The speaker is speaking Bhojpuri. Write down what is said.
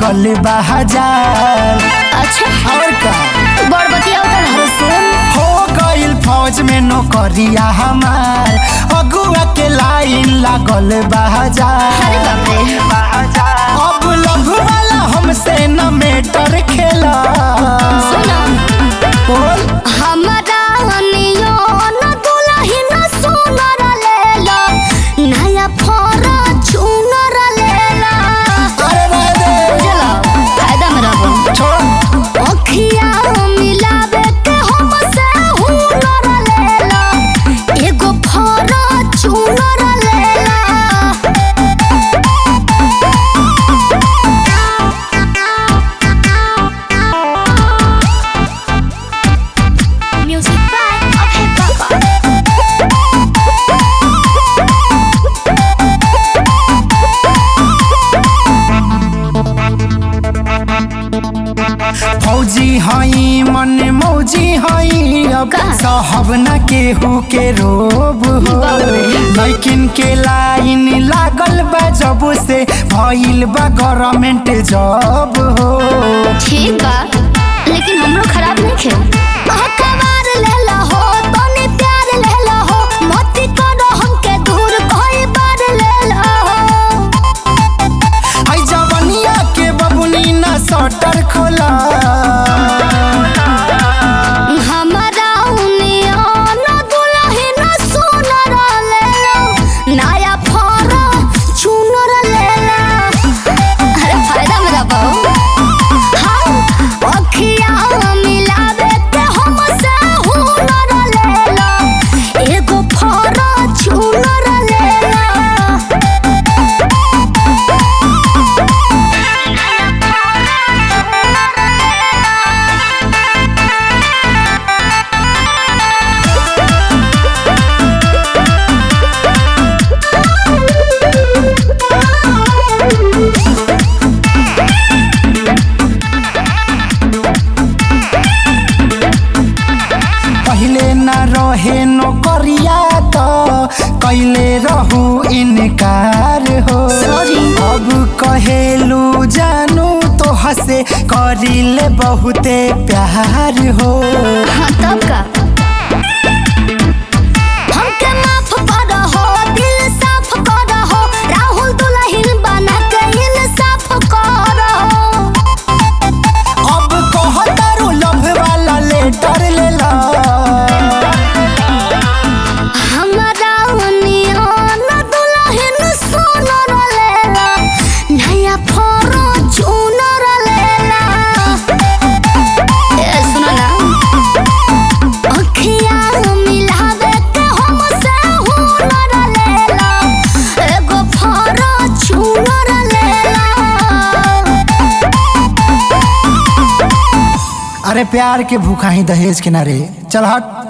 लागल बा हजार अच्छा और का बड़ बतिया अरे सुन हो गइल फौज में नौकरिया हमार अगुआ के लाइन लागल बा हजार अरे बाप रे अब लव वाला हमसे न मेटर खेला सुनो बोल हमरा नियो न दुलही न सुनर लेला नया फरा चुनर लेला अरे रह दे बुझला फायदा में रहबो छोड़ अखिया मिलावे के हमसे हुनर लेला एगो फरा चुनर लेला म्यूजिक बाय अभय बाबा फौजी हई मन मौजी हई अब का? साहब न केहू के रोब हो बाप रे। लैकिन के लाइन लागल बा जब से भइल बा गवर्नमेंट जॉब हो ठीक बा लेकिन हमरो खराब नहीं खे अखबार लेला हो तनी प्यार लेला हो मत करो हमके दूर कोई बार लेला हो आई जवनिया के बबुनी न सटर खोला हमरा उनिया न दुलही न सुनर लेला नया फरा चुनर लेला अरे फायदा में रहो हाँ अखिया मिलावे के हमसे हुनर लेला एगो फरा चुनर लेला पहिले न रहे नौकरिया तो कैले रहू इनकार हो Sorry. अब कहेलू जानू तो हसे करिले बहुते प्यार हो हाँ तब का हमके माफ कर हो दिल साफ कर हो राहुल दुल्हन बना के इंसाफ कर हो अब कहतारू लव वाला लेटर लेला हमरा नियन दुल्हन सोनर लेला नया फोरो चुनर लेला ए सुनो ना अखिया मिलावे के हमसे हुनर लेला एगो फोरो चुनर लेला अरे प्यार के भूखा ही दहेज के ना रे चल हट